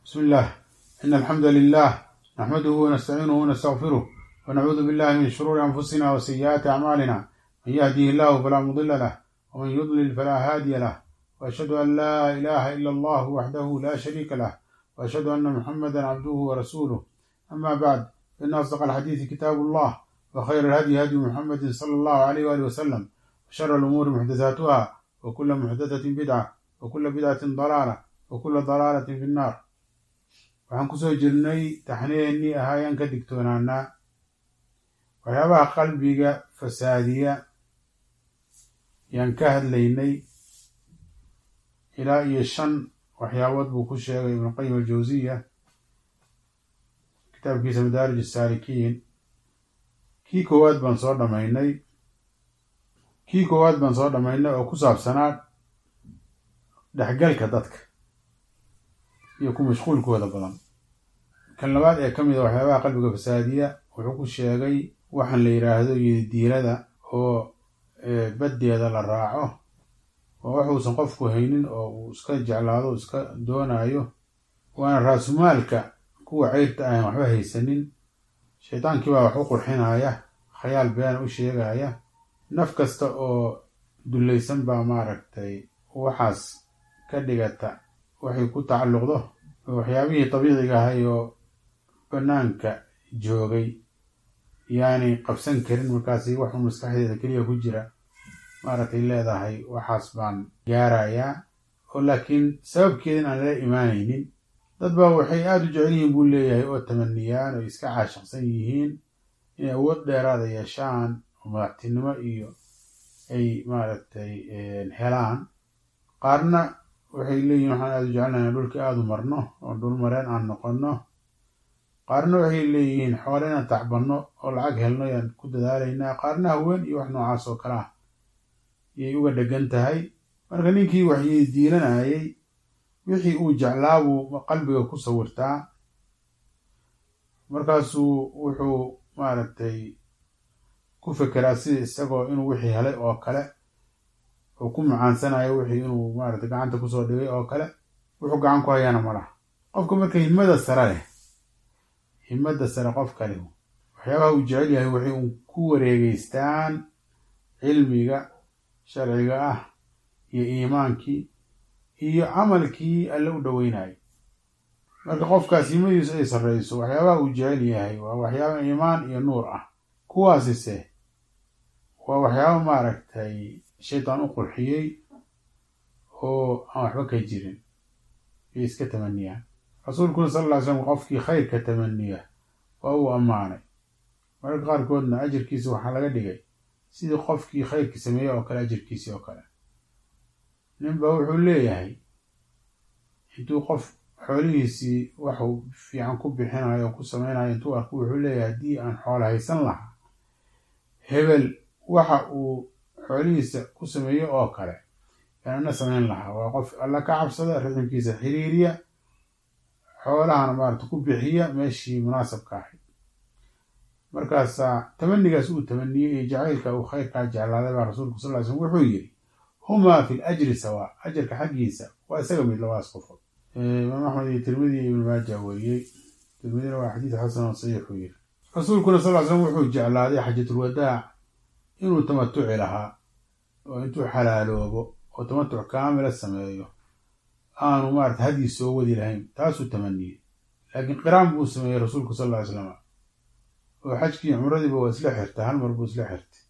بسم الله إن الحمد لله نحمده ونستعينه ونستغفره ونعوذ بالله من شرور أنفسنا وسيئات أعمالنا من يهديه الله فلا مضل له ومن يضلل فلا هادي له وأشهد أن لا إله إلا الله وحده لا شريك له وأشهد أن محمدا عبده ورسوله أما بعد فإن أصدق الحديث كتاب الله وخير الهدي هدي محمد صلى الله عليه وآله وسلم وشر الأمور محدثاتها وكل محدثة بدعة وكل بدعة ضلالة وكل ضلالة في النار waxaan kusoo jirnay taxniyeennii ahaayaan ka digtoonaanaa waxyaabaha qalbiga fasaadiya yaan ka hadlaynay ilaa iyo shan waxyaabood buu ku sheegay ibnuqayim aljawsiya kitaabkiisa madaarij asaalikiin kii koowaad baan soo dhamaynay kii koowaad baan soo dhammaynay oo ku saabsanaa dhexgalka dadka iyo ku mashquulkooda badan kan labaad ee ka mid a waxyaabaha qalbiga fasaadiya wuxuu ku sheegay waxaan la yidhaahdo yodidiilada oo baddeeda la raaco oo waxuusan qofku haynin oo uu iska jeclaado iska doonayo waana raasumaalka kuwa ceyrta ahan waxba haysanin shaydaankii baa wax u qurxinaya khayaal beena u sheegaya naf kasta oo dullaysan baa maaragtay waxaas ka dhigata waxay ku tacalluqdo waxyaabihii dabiiciga ahay oo bannaanka joogay yaani qabsan karin markaasi waxuu maskaxdeeda keliya ku jira maaragtay leedahay waxaas baan gaarayaa oo laakiin sababkeedin aan lala imaanaynin dad baa waxay aada u jecel yihiin buu leeyahay oo tamaniyaan oo iska caashaqsan yihiin inay awood dheeraada yeeshaan oo madaxtinimo iyo ay maaragtay helaan qaarna waxay leeyihin waxaan aada u jecelnahay dhulka aada u marno oo dhul mareen aan noqonno qaarna waxay leeyihiin xoole inaan tacbanno oo lacag helno yaan ku dadaalaynaa qaarna haween iyo wax noocaas oo kale ah yay uga dhegan tahay marka ninkii waxyii diilanayay wixii uu jeclaa buu qalbiga ku sawirtaa markaasuu wuxuu maaragtay ku fekeraa sida isagoo inuu wixii helay oo kale oo ku macaansanayo wixii inuu maaragtay gacanta kusoo dhigay oo kale wuxuu gacan ku hayaana ma laha qofka marka himada sare leh himada sare qofka leh waxyaabaha uu jecel yahay waxay un ku wareegeystaan cilmiga sharciga ah iyo iimaankii iyo camalkii alle u dhoweynayo marka qofkaas himadiisu ay sarreyso waxyaabaha uu jecel yahay waa waxyaaba iimaan iyo nuur ah kuwaasise waa waxyaaba maaragtay shaydaan u qurxiyey oo aan waxba ka jirin iyo iska tamaniyaan rasuulkuna sal lla ly slam qofkii khayrka tamaniya waa uu ammaanay mararka qaarkoodna ajirkiisi waxaa laga dhigay sidii qofkii khayrkii sameeyey oo kale ajirkiisii oo kale ninba wuxuu leeyahay intuu qof xoolihiisii waxuu fiican ku bixinayo oo ku sameynayo intuu arko wuxuu leeyahay haddii aan xoolo haysan lahaa hebel waxa uu xoolihiisa ku sameeyo oo kale yaanana samayn lahaa waa qof alla ka cabsada riximkiisa xiriiriya xoolahana maarata ku bixiya meeshii munaasabka ahayd markaasaa tamanigaas uu tamaniyey iyo jacaylka uu khayrkaa jeclaaday baa rasuulku sal ly slm wuxuu yidhi humaa fi l ajri sawaa ajarka xaggiisa waa isaga mid labadaas qofood imaam axmed iyo tirmidi iyo ibnu maaja weriyey tirmidina waa xadiis xasan oo saxiixuu yiri rasuulkuna sal ly slam wuxuu jeclaaday xajatulwadaac inuu tamatuci lahaa oo intuu xalaaloobo oo tamatuc kaamila sameeyo aanu maarata haddii soo wadi lahayn taasuu tamaniyey laakiin qiraan buu sameeyey rasuulku sal lla ly slam oo xajkii cumradiiba waa isla xirtay hal mar buu isla xirtay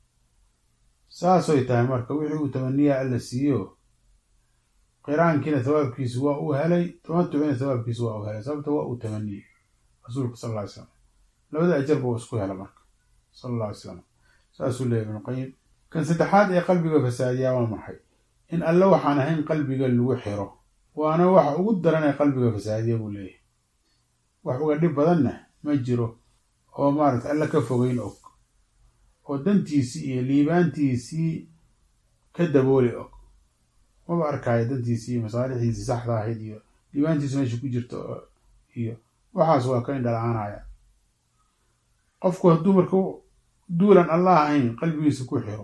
saasoy tahay marka wixii uu tamaniyaa alla siiyo qiraankiina thawaabkiisu waa uu helay tamatuciina thawaabkiisu waa uu helay sababta waa uu tamaniyey rasuulku sal lla ly slam labada ajar buu isku hela marka sal alla ly slam saasuu leeyahy ibnuqayim kan saddexaad ee qalbiga fasaadiyaa waa maxay in alle waxaan ahayn qalbiga lagu xiro waana waxa ugu daran ee qalbiga fasaadiya buu leeyahay wax uga dhib badanna ma jiro oo maarata alle ka fogeyn og oo dantiisii iyo liibaantiisii ka dabooli og maba arkaayo dantiisii iyo masaalixdiisii saxda ahayd iyo liibaantiisu meesha ku jirto iyo waxaas waa ka indhala-aanaya qofku hadduu marka duulan allah ahayn qalbigiisa ku xiro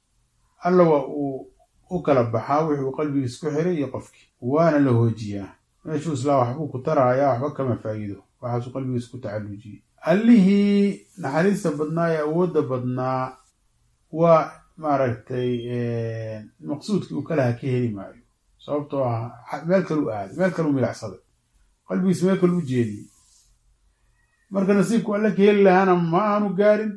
alla waa uu u kala baxaa wixii uu qalbigiisa ku xiray iyo qofkii waana la hoojiyaa meeshuu islaa waxbuu ku taraaya waxba kama faa'iido waxaasuu qalbigiisa ku tacallujiyey allihii naxariista badnaa ee awoodda badnaa waa maaragtay maqsuudkii uu kalaha ka heli maayo sababtoo ah meel kale u aaday meel kale u milacsaday qalbigiisa meel kale u jeediyey marka nasiibku alle ka heli lahaana ma aanu gaarin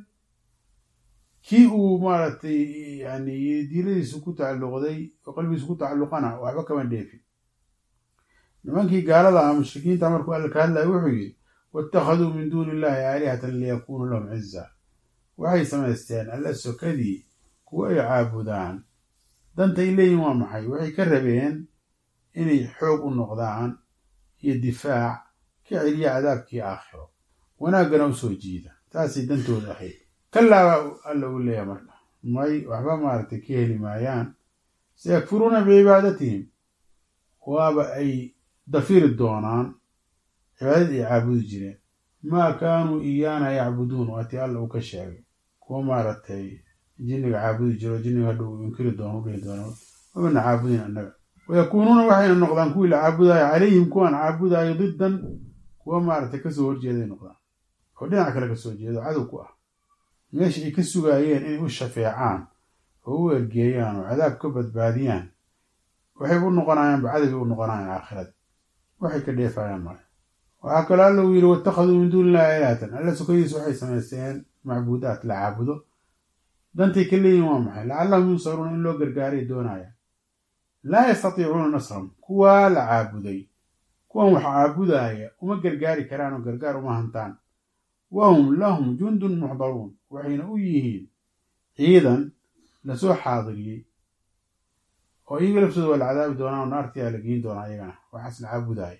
kii uu maaragtay yani diiladiisu ku tacalluqday oo qalbigiisu ku tacalluqana waxba kama dheefin nimankii gaalada ah mushrikiinta markuu alle ka hadlaya wuxuu yidhi waittakhaduu min duuni illahi aalihatan liyakunuu lahum ciza waxay samaysteen alle sokadii kuwa ay caabudaan dantay leeyihin waa maxay waxay ka rabeen inay xoog u noqdaan iyo difaac ka celiya cadaabkii aakhiro wanaaggana u soo jiida taasay dantooda ahayd kalaabaa alla u leeyahay marka may waxba maaragtay ka heli maayaan sayakfuruuna bicibaadatihim waaba ay dafiri doonaan cibaadadii ay caabudi jireen maa kaanuu iyaana yacbuduun waatii alla uu ka sheegay kuwa maaragtay jinniga caabudi jiro jinniga hadha uu inkiri doono u dhihi doono mabana caabudin annaga wayakuunuuna waxayna noqdaan kuwii la caabudaayo calayhim kuwaan caabudaayo diddan kuwa maaragtay kasoo horjeeday noqdaan oo dhinac kale kasoo jeedo cadow ku ah meesha ay ka sugaayeen inay u shafeecaan oo u ergeeyaan oo cadaab ka badbaadiyaan waxay u noqonayaanba cadoway u noqonayaan aakhirada waxay ka dheefayaan male waxaa kaloo alla uu yidhi waittakhaduu min duuni illahi ilahatan alla sokadiisa waxay samaysteen macbuudaat la caabudo dantay ka leeyihin waa maxay lacallahum yunsaruuna in loo gargaaray doonayaan laa yastatiicuuna nasrahum kuwaa la caabuday kuwan wax caabudaaya uma gargaari karaan oo gargaar uma hantaan wahum lahum jundun muxdaruun waxayna u yihiin ciidan lasoo xaadiriyey oo iyaga laftooda waa la cadaabi doonaa oo naartiyaa la geyn doonaa iyagana waxaas la caabudaaya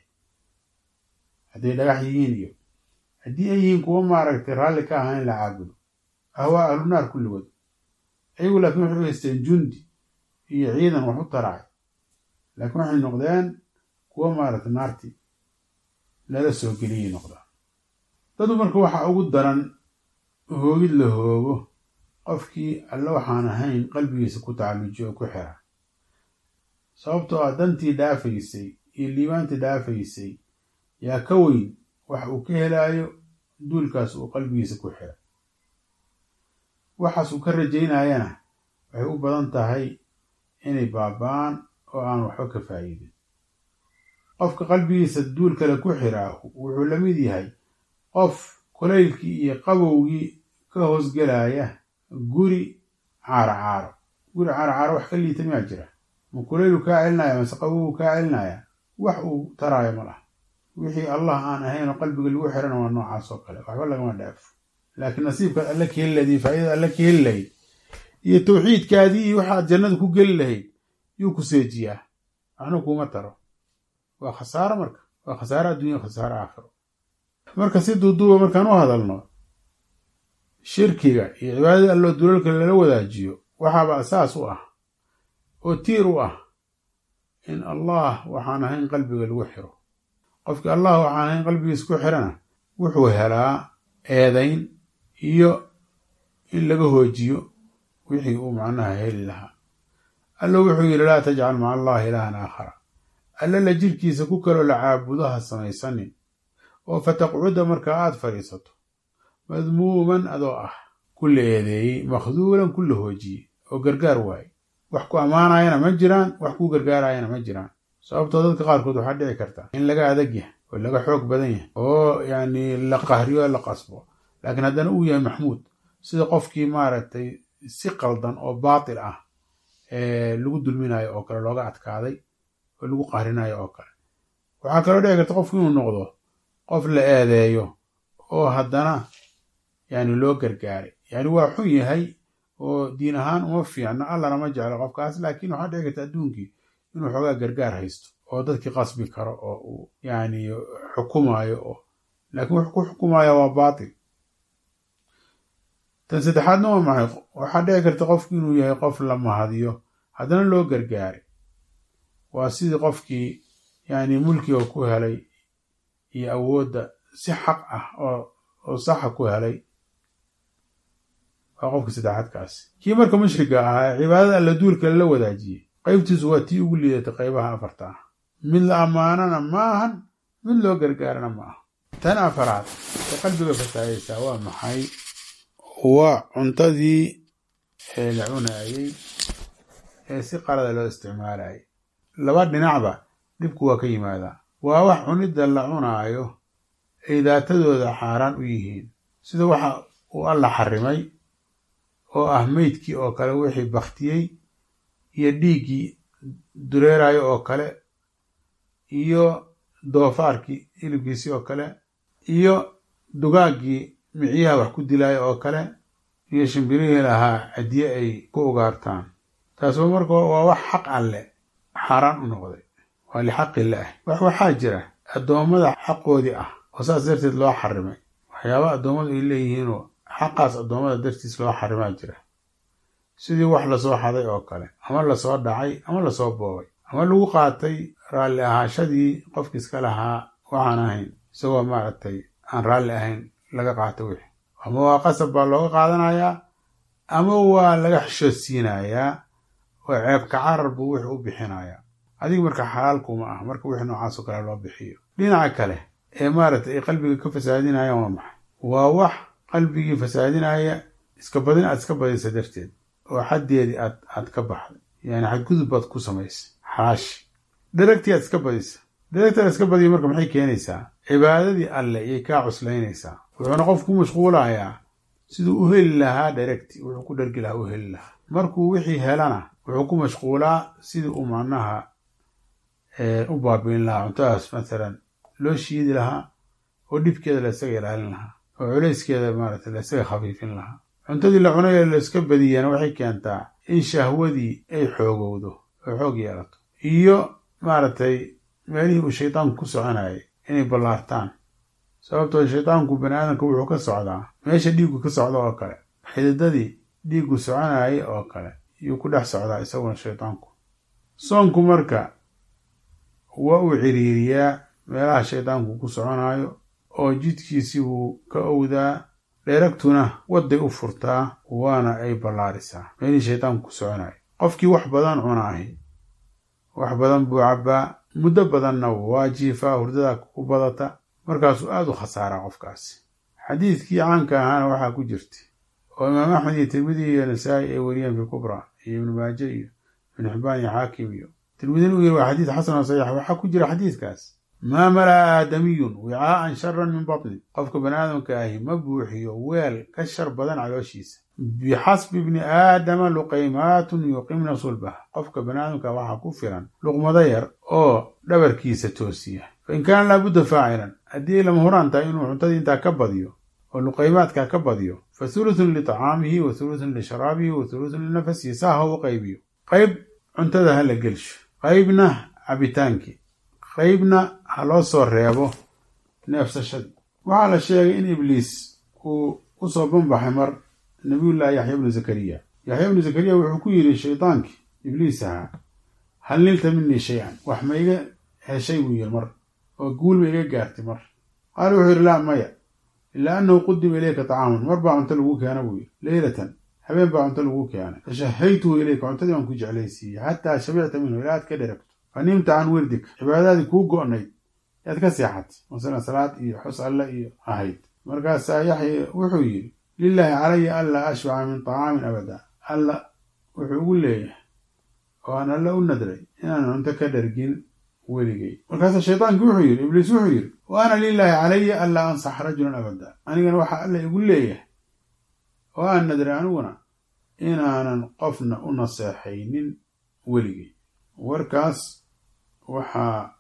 hadday dhagax yihiin iyo haddii ay yihiin kuwo maaragtay raalli ka ahaa in la caabudo ahwaa ahlu naar kulligood ayagu laakiin waxay u haysteen jundi iyo ciidan wax u taraacay laakiin waxay noqdeen kuwo maaragtay naarti lala soo geliyay noqdaan dadu marka waxaa ugu daran hoogid la hoogo qofkii alle waxaan ahayn qalbigiisa ku tacallujiyo oo ku xira sababtoo ah dantii dhaafaysay iyo liibaantii dhaafaysay yaa ka weyn wax uu ka helaayo duulkaas uu qalbigiisa ku xira waxaas uu ka rajaynayana waxay u badan tahay inay baaba'aan oo aan waxba ka faa'iidin qofka qalbigiisa duul kale ku xiraa wuxuu la mid yahay qof kulaylkii iyo qabowgii ka hoosgelaya guri caaro caaro guri caaro caaro wax ka liita miyaa jira ma kulaylu kaa celinaya mase qabowgu kaa celinaya wax uu taraayo ma laha wixii allah aan ahayn oo qalbiga lagu xirana waa noocaas oo kale waxba lagama dhaafo laakiin nasiibkaad alle ka heli lahayd iyo faa'iidada alle ka heli lahayd iyo tawxiidkaadii iyo waxaad jannada ku geli lahayd yuu ku seejiyaa waxna kuuma taro waa khasaaro marka waa khasaaro addunya khasaaro aakhiro marka si duuduuba markaan u hadalno shirkiga iyo cibaadada alloo dulalka lala wadaajiyo waxaaba asaas u ah oo tiir u ah in allah waxaan ahayn qalbiga lagu xiro qofkii allah waxaan ahayn qalbigiisa ku xirana wuxuu helaa eedayn iyo in laga hoojiyo wixii uu macnaha heli lahaa allo wuxuu yidhi laa tajcal maca allahi ilaahan aakhara alle la jirkiisa ku kaloo la caabudo ha samaysanin oo fataqcuda markaa aad fadhiisato madmuuman adoo ah ku la eedeeyey makhduulan ku la hoojiyey oo gargaar waaye wax ku ammaanayana ma jiraan wax kuu gargaarayana ma jiraan sababtoo dadka qaarkood waxaa dhici karta in laga adag yahay oo laga xoog badan yahay oo yacni la qahriyo la qasbo laakiin haddana uu yahay maxmuud sida qofkii maaragtay si qaldan oo baatil ah lagu dulminayo oo kale looga adkaaday oo lagu qahrinayo oo kale waxaa kaloo dhici karta qofku inuu noqdo qof la eedeeyo oo haddana yani loo gargaaray yani waa xun yahay oo diin ahaan uma fiicno allana ma jeclo qofkaas laakiin waxaa dhici karta adduunkii inuu xoogaa gargaar haysto oo dadkii qasbi karo oo uu yani xukumayo oo laakiin wuxuu ku xukumaya waa baatil tan saddexaadna waa maxay waxaa dhici karta qofku inuu yahay qof la mahadiyo haddana loo gargaaray waa sidii qofkii yani mulkiga ku helay iyo awoodda si xaq ah oo saxa ku helay waa qofkii saddexaadkaasi kii marka mushriga ahaa ee cibaadada alla duulka lala wadaajiyey qaybtiisu waa tii ugu liidatay qaybaha afarta ah mid la ammaanana maahan mid loo gargaarana ma aha tan afaraad ee qalbiga fasaadaysaa waa maxay waa cuntadii ee la cunaayey ee si qalada loo isticmaalayay laba dhinacba dhibku waa ka yimaadaa waa wax cunidda la cunaayo ay daatadooda xaaraan u yihiin sida waxa uu alla xarimay oo ah meydkii oo kale wixii baktiyey iyo dhiiggii dureerayo oo kale iyo doofaarkii hilibkiisii oo kale iyo dugaaggii micyaha wax ku dilaayo oo kale iyo shimbirihii lahaa hadiye ay ku ugaartaan taasba marka waa wax xaq alle xaaraan u noqday waa lixaqillaah wax waxaa jira addoommada xaqoodii ah oo saas darteed loo xarimay waxyaaba addoommadu ay leeyihiinoo xaqaas addoommada dartiis loo xarimaa jira sidii wax lasoo xaday oo kale ama lasoo dhacay ama lasoo boobay ama lagu qaatay raalli ahaashadii qofki iska lahaa waxaan ahayn isagoo maaragtay aan raalli ahayn laga qaato wixii ama waa qasab baa looga qaadanayaa ama waa laga xishoodsiinayaa oo ceebka carar buu wixii u bixinayaa adiga marka xalaalkuma ah marka wixii noocaasoo kale loo bixiyo dhinaca kale ee maaragtay ay qalbiga ka fasaadinayaan waa maxay waa wax qalbigii fasaadinaya iska badin aad iska badisa darteed oo xaddeedii aad aad ka baxday yani xadgudub baad ku samaysay xaashi dheragtii aad iska badisa dheragtii aad iska badiya marka maxay keenaysaa cibaadadii alle iyay kaa cuslaynaysaa wuxuuna qofku ku mashquulayaa siduu u heli lahaa dheragti wuxuu ku dhergi lahaa u heli lahaa markuu wixii helana wuxuu ku mashquulaa sidii uu macnaha u baabiin lahaa cuntadaas mathalan loo shiidi lahaa oo dhibkeeda la isaga ilaalin lahaa oo culayskeeda maaragtay la isaga khafiifin lahaa cuntadii la cunayo la iska badiyana waxay keentaa in shahwadii ay xoogowdo oo xoog yeelato iyo maaragtay meelihii uu shaydaanku ku soconayay inay ballaartaan sababtoo shaydaanku bani aadamka wuxuu ka socdaa meesha dhiiggu ka socda oo kale xididadii dhiiggu soconayay oo kale yuu ku dhex socdaa isaguna shaydaanku soonku marka waa uu ciriiriyaa meelaha shaydaanku ku soconayo oo jidkiisii wuu ka owdaa dheeragtuna wadday u furtaa waana ay ballaarisaa meelihii shaydaanku ku soconayo qofkii wax badan cunaahi wax badan buu cabbaa muddo badanna waa jiifaa hurdada ku badata markaasuu aada u khasaaraa qofkaasi xadiidkii caanka ahaana waxaa ku jirta oo imaam axmed iyo tirmidi iyo nasaa'i ay wariyeen fi kubra iyo ibnu maaje iyo ibnu xibaan iyo xaakim iyo tirmidina uu yiri waa xadiid xasan oo saxiix waxaa ku jira xadiidkaas maa mala'a aadamiyun wicaa'an sharan min batni qofka bani aadamka ahi ma buuxiyo weel ka shar badan calooshiisa bixasbi ibni aadama luqaymaatun yuqimna sulbaha qofka bani aadamka waxaa ku filan luqmado yar oo dhabarkiisa toosiya fa in kaana laabudda faacilan haddii ay lama huraan tahay inuu cuntadii intaa ka badiyo oo luqaymaadkaa ka badiyo fa hulutun liطacaamihi wa hulutun lisharaabihi wa hulutun linafasihi saa ha u qaybiyo qayb cuntada ha la gelsho qaybna cabitaankii qaybna ha loo soo reebo neefsashadii waxaa la sheegay in ibliis uu u soo banbaxay mar nabiyullaahi yaxya bnu zakariya yaxya bnu zakariya wuxuu ku yidhi shaydaankii ibliis ahaa hal nilta minii shay-an wax ma iga heshay buu yiri mar oo guul ma iga gaartay mar qaala wuxuu yidhi laa maya ilaa annahu qudima ilayka tacaamun mar baa cunto lagu keena buu yidhi leylatan habeen baa cunto lagu keenay fashahaytuhu ilayka cuntadii baan ku jeclaysiiyey xataa shabicta minhu ilaa aad ka dheragto fa nimta can wirdik cibaadadii kuu go'nayd yaad ka seexatay masalan salaad iyo xus alle iyo ahayd markaasaa yaxya wuxuu yidhi lilaahi calaya anlaa ashbaca min tacaamin abada alla wuxuu ugu leeyahay oo aan alle u nadray inaan cunto ka dhargin weligay markaasaa shaydaankii wuxuu yidhi ibliis wuxuu yidhi wa ana lilaahi calaya anlaa ansax rajulan abada anigana waxaa alle igu leeyahay oo aan nadray aniguna inaanan qofna u naseexaynin weligay warkaas waxaa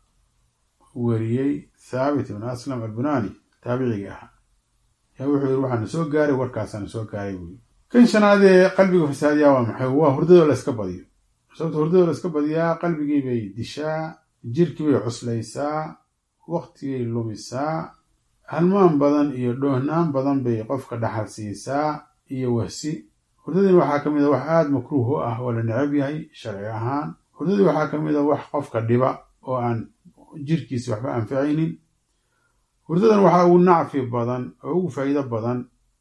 weriyey thaabit ibn aslam albunaani taabicigii ahaa yaa wuxuu yidhi waxaana soo gaaray warkaasaana soo gaaray buu yidhi kan shanaadee qalbiga fasaadiyaa waa maxay waa hurdadoo la iska badiyo sababta hurdadoo la iska badiyaa qalbigii bay dishaa jirkii bay cuslaysaa waktigay lumisaa halmaan badan iyo dhoohnaan badan bay qofka dhaxal siisaa iyo wahsi hurdadin waxaa ka mid a wax aada makruuh u ah oo la necab yahay sharci ahaan hurdadii waxaa ka mid a wax qofka dhiba oo aan jirkiisi waxba anficaynin hurdadan waxaa ugu nacfi badan oo ugu faa'iido badan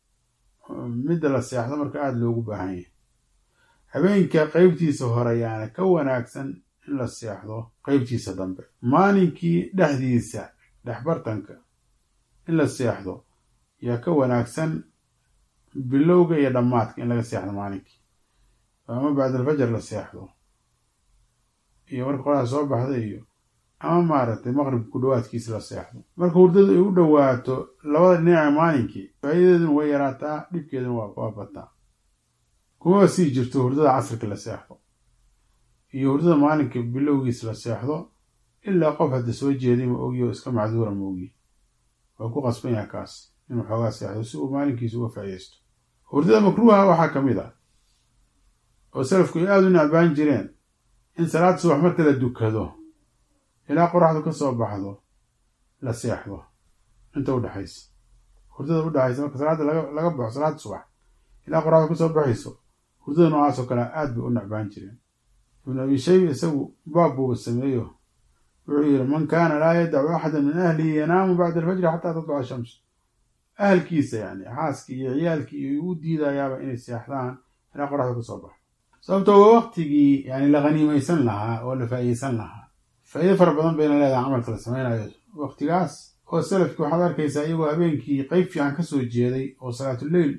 midda la seexdo marka aada loogu baahan yahay habeenka qeybtiisa hore yaana ka wanaagsan in la seexdo qeybtiisa dambe maalinkii dhexdiisa dhexbartanka in la seexdo yaa ka wanaagsan bilowga iyo dhammaadka in laga seexdo maalinkii ama bacdalfajar la seexdo iyo marka qoraxda soo baxda iyo ama maaragtay maqribka ku dhawaadkiisa la seexdo marka hurdadu ay u dhowaato labada dhinaca maalinkii faa'iidadeeduna way yaraataa dhibkeeduna waa bataa kumaba sii jirto hurdada casrika la seexdo iyo hurdada maalinka bilowgiisa la seexdo ilaa qof hadda soo jeeday ma ogi oo iska macduura ma ogi waa ku qasban yaha kaas inuu xoogaa seexdo si uu maalinkiisa uga faa'iidaysto hurdada makruuha waxaa ka mid ah oo salafku ay aada u necbaan jireen in salaad subax marka la dukado ilaa qoraxdu ka soo baxdo la seexdo inta udhexaysa hurdada udhexaysa marka salaadda laga baxo salaada subax ilaa qoraxdu ka soo baxayso hurdada noocaasoo kale aad bay u necbaan jireen ibnu abi shayba isagu baab buuba sameeyo wuxuu yidhi man kaana laa yadacu axada min ahlihi yanaamu bacda alfajri xataa tatluca shams ahalkiisa yani xaaskii iyo ciyaalkii iyo u diidayaaba inay seexdaan ilaa qoraxdu ka soo baxo sababtoo waa waktigii yani la haniimaysan lahaa oo la faa'iideysan lahaa faa'iido fara badan bayna leedahay camalka la samaynayo waktigaas oo salafkii waxaad arkaysaa iyagoo habeenkii qeyb fiican ka soo jeeday oo salaatuleyl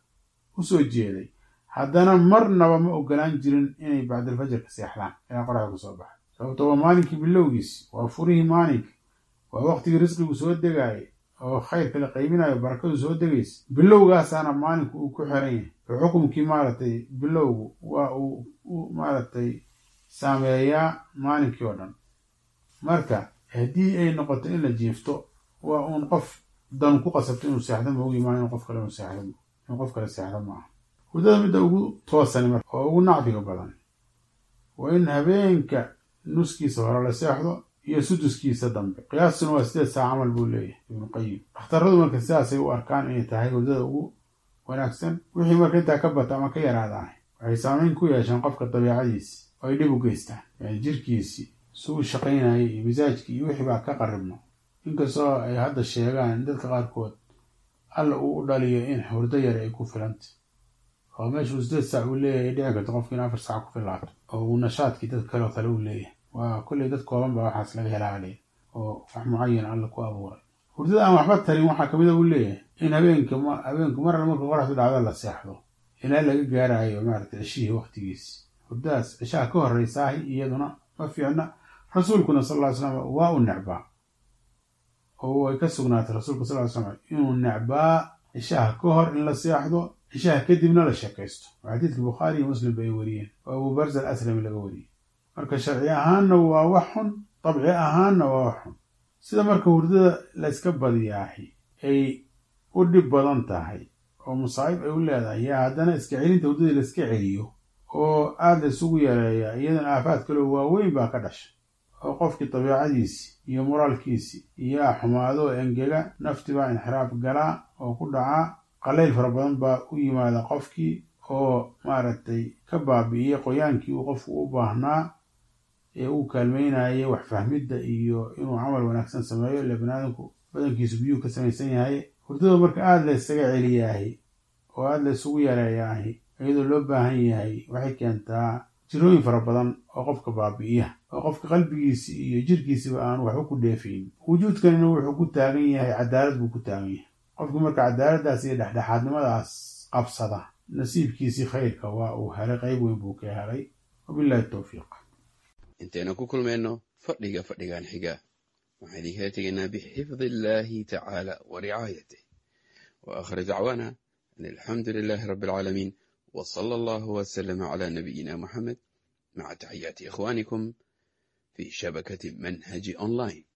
u soo jeeday haddana marnaba ma ogolaan jirin inay bacdalfajarka seexdaan ilaa qoraxda ka soo baxa sababto waa maalinkii bilowgiisi waa furihii maalinka waa waktigii risqigu soo degaayay oo khayrka la qaybinayo barakadu soo degaysa bilowgaasaana maalinku uu ku xiran yahay oo xukumkii maaragtay bilowgu waa uu u maaragtay saameeyaa maalinkii oo dhan marka haddii ay noqoto in la jiifto waa uun qof dan ku qasabto inuu seexdo maogi maa in qof kale inuu seexdo in qof kale seexdo maaha hurdada midda ugu toosani marka oo ugu nacfiga badan waa in habeenka nuskiisa hore la seexdo iyo suduskiisa dambe qiyaastuna waa sideed saa camal buu leeyahay ibnu qayim dhakhtarradu marka sidaasay u arkaan inay tahay hurdada ugu wanaagsan wixii marka intaa ka bata ama ka yaraadaah waxay saameyn ku yeeshaan qofka dabeicadiisi oo ay dhib u geystaan yani jirkiisii suu shaqaynayay iyo misaajkii iyo wixii baa ka qaribno inkastoo ay hadda sheegaan in dadka qaarkood alla uu u dhaliyo in hurdo yar ay ku filanta oo meeshuu sideed saac uu leeyahay ay dhici karto qofki in afar saac ku filaato oo uu nashaadkii dad kaleo kale uu leeyahay waa kolley dad kooban baa waxaas laga helaalay oo wax mucayan alla ku abuuray hurdada aan waxba tarin waxaa kamid a uu leeyahay in habeenka habeenku mar alle marka qoraxdu dhacdo la seexdo ilaa laga gaarayo maaragtay ceshihii waktigiisi hurdadaas ceshaha ka horreysaahi iyaduna ma fiicna rasuulkuna sal ll ly slam waa u necbaa oo way ka sugnaatay rasuulka sal ly slam inuu necbaa ceshaha ka hor in la seexdo ceshaha kadibna la sheekaysto oo xadiidka bukhaari iyo muslim ba ay wariyeen oo abu barza al aslami laga wariyey marka sharci ahaanna waa wax xun dabci ahaanna waa wax xun sida marka hurdada layska badiyaahi ay u dhib badan tahay oo musaa'ib ay u leedahay yaa haddana iska celinta hurdadii layska celiyo oo aada la isugu yareeyaa iyadana aafaad kaloo waaweyn baa ka dhasha oo qofkii dabiicadiisi iyo moraalkiisi iyaa xumaado oo engega nafti baa inxiraaf galaa oo ku dhacaa qalayl fara badan baa u yimaada qofkii oo maaragtay ka baabi'iya qoyaankii uu qofku u baahnaa ee uu kaalmeynayay wax fahmidda iyo inuu camal wanaagsan sameeyo ile baniaadamku badankiisu biyuu ka samaysan yahay hurdada marka aada la ysaga celiyaahi oo aada la isugu yareeyaahi iyadoo loo baahan yahay waxay keentaa jirooyin fara badan oo qofka baabi'iya oo qofka qalbigiisi iyo jirkiisiba aan waxba ku dheefayn wujuudkanina wuxuu ku taagan yahay cadaalad buu ku taagan yahay qofki marka cadaaladdaas iyo dhexdhexaadnimadaas qabsada nasiibkiisii khayrka waa uu helay qayb weyn buu ka helay wabillahi towfiiq intaynu ku kulmayno fadhiga fadhigan xiga waxaan idinkala tegaynaa bixifdi illaahi tacaala wa ricaayatih wa aakhir dacwaana an alxamdu lilaahi rabbi alcaalamiin wa sala allahu wasalama calaa nabiyina muxamed maca taxiyaati ikhwaanikum fii shabakati manhaji online